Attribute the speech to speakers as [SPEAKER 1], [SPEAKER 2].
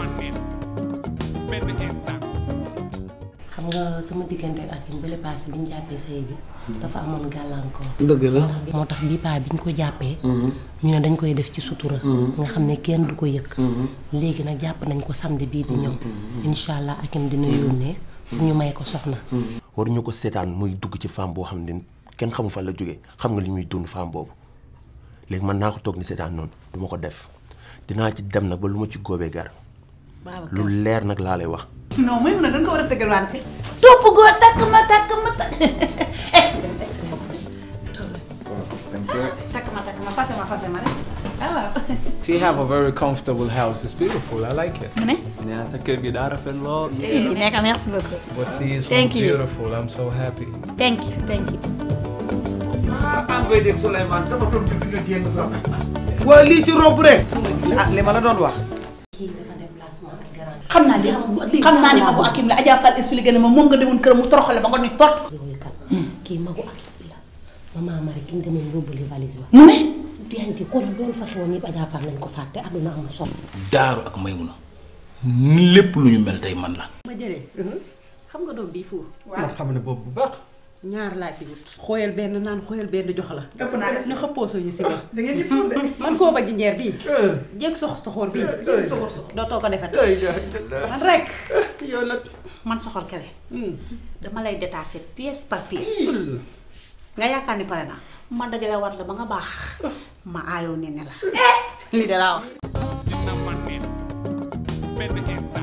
[SPEAKER 1] xam nga sama diggante ak Hakim bële paase bi ñu jàppee sëy bi dafa amoon gàllankoor
[SPEAKER 2] dëgg la.
[SPEAKER 1] moo tax bii paa bi ñu ko jàppee ñu ne dañ koy def ci sutura nga xam ne kenn du ko yëg léegi nag jàpp nañ ko samedi bii di ñëw incha allah Hakim dina yónnee pour ñu may ko soxna
[SPEAKER 3] waruñu ko seetaan muy dugg ci femme boo xam ne kenn xamu fa la jógee xam nga li muy dund femme boobu léegi man naa ko toog ni seetaan noonu du ma ko def dinaa ci dem nag ba lu ma ci góobee gar lu leer nag laa lay wax
[SPEAKER 4] non mooy mun a dañ ko war a tëggal wante topp goo takk ma takk ma takk takk ma takk ma fase ma fase ma rek ah waaw
[SPEAKER 5] So you have a very comfortable house. It's beautiful. I like it.
[SPEAKER 4] mu ne
[SPEAKER 5] Yeah, sa kër gi daa rafet lool.
[SPEAKER 4] nekk merci beaucoup
[SPEAKER 5] What see is so
[SPEAKER 4] Thank you.
[SPEAKER 5] beautiful. I'm so happy.
[SPEAKER 4] thank you thank you
[SPEAKER 2] ah envoyé dégg Souleymane sama doom bi fi nga génn rafet na. waa lii ci rob rek. ah li ma la doon wax.
[SPEAKER 1] kii dafa déplacement ak garant
[SPEAKER 4] xam naa ni xam naa ni magu Hakim la Adja Fall expliqué na ma moom nga demoon këram mu toroxale ba nga ni tot
[SPEAKER 1] yooyu kat kii magu Hakim bi la maman Marie ki ñu demoon yóbbali valise ba
[SPEAKER 4] mu ne
[SPEAKER 1] diante xoolal loolu fa xewoon yëpp Adja Fall lañ ko fàtte àdduna amul solo
[SPEAKER 6] daaru ak Maymuna lépp lu ñu mel tey man la.
[SPEAKER 7] ma jëlee xam nga doom bii fuur
[SPEAKER 2] man xam ne boobu bu baax.
[SPEAKER 7] ñaar laa ci wut xooyal benn naan xooyal benn jox la
[SPEAKER 4] ëpp naa def
[SPEAKER 7] ñu xëppoo suñu si ba
[SPEAKER 2] da ngeen di ful de.
[SPEAKER 7] man koo ba jinjeer bii jéeg sox soxoor bii dootoo ko defati man rek
[SPEAKER 2] yow nag.
[SPEAKER 4] man soxor kele dama lay détacher pièce par pièce nga yaakaar ni pare naa ma dajale war la ba nga baax ma aayoo ne ne la lii de laa wax
[SPEAKER 8] dina man neen benn instant